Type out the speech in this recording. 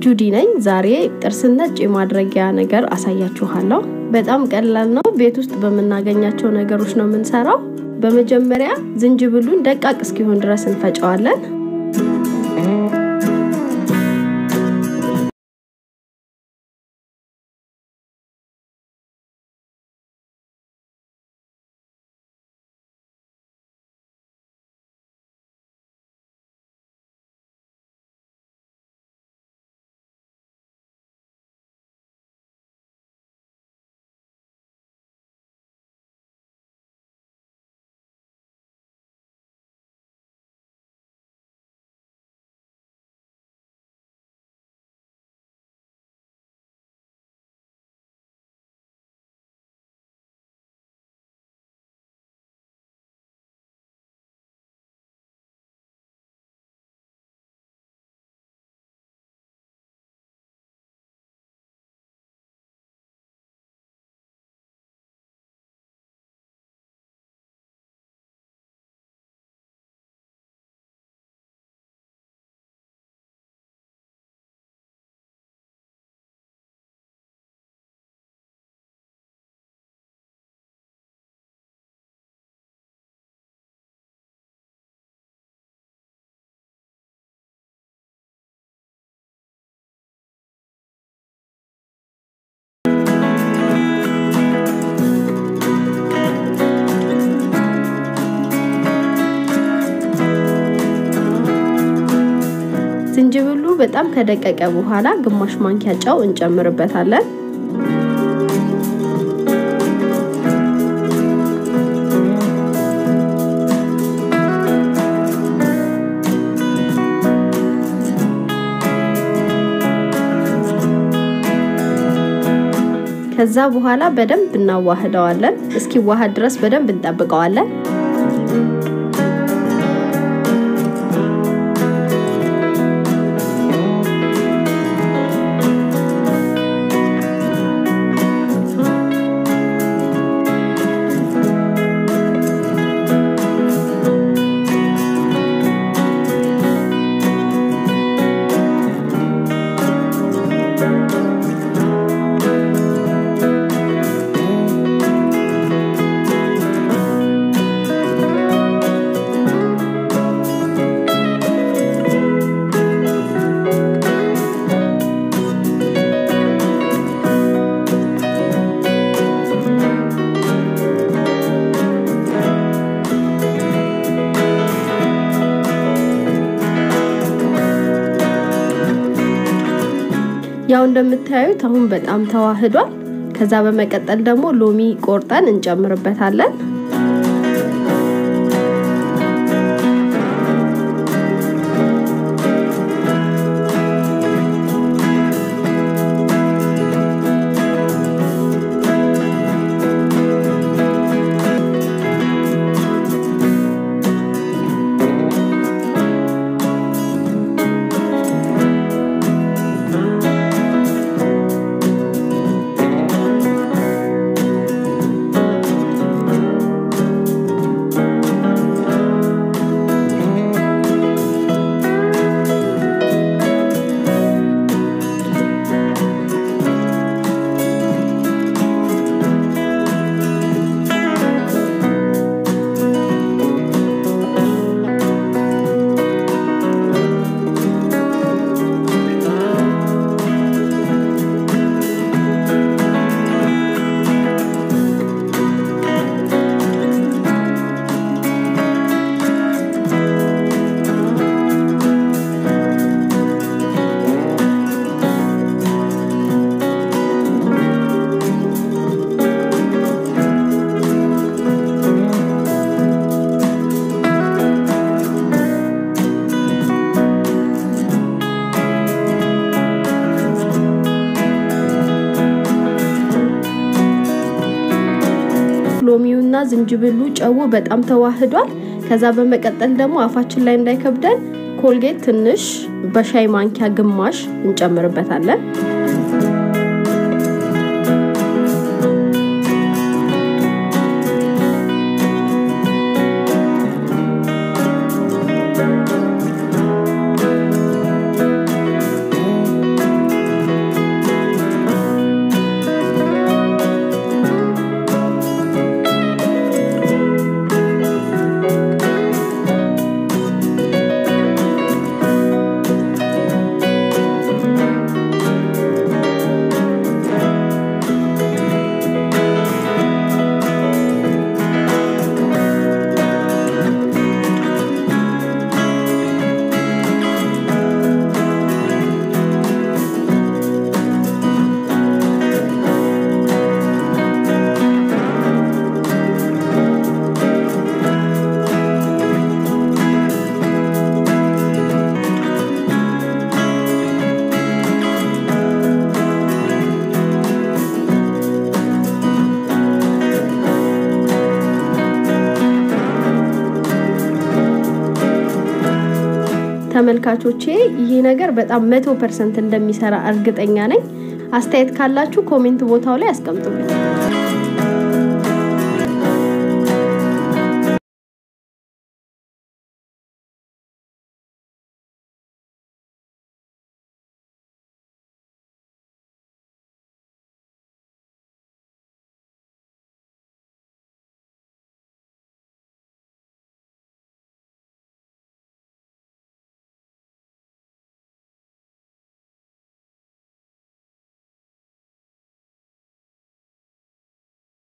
ጁዲ ነኝ። ዛሬ ጥርስን ነጭ የማድረጊያ ነገር አሳያችኋለሁ። በጣም ቀላል ነው። ቤት ውስጥ በምናገኛቸው ነገሮች ነው የምንሰራው። በመጀመሪያ ዝንጅብሉን ደቃቅ እስኪሆን ድረስ እንፈጨዋለን። ዝንጅብሉ በጣም ከደቀቀ በኋላ ግማሽ ማንኪያ ጨው እንጨምርበታለን። ከዛ በኋላ በደንብ እናዋህደዋለን። እስኪዋሃድ ድረስ በደንብ እንጠብቀዋለን። ያው እንደምታዩት አሁን በጣም ተዋህዷል። ከዛ በመቀጠል ደግሞ ሎሚ ቆርጠን እንጨምርበታለን። ሎሚውና ዝንጅብሉ ጨው በጣም ተዋህዷል። ከዛ በመቀጠል ደግሞ አፋችን ላይ እንዳይከብደን ኮልጌት ትንሽ በሻይ ማንኪያ ግማሽ እንጨምርበታለን። ተመልካቾቼ ይህ ነገር በጣም መቶ ፐርሰንት እንደሚሰራ እርግጠኛ ነኝ። አስተያየት ካላችሁ ኮሜንት ቦታው ላይ አስቀምጡልኝ።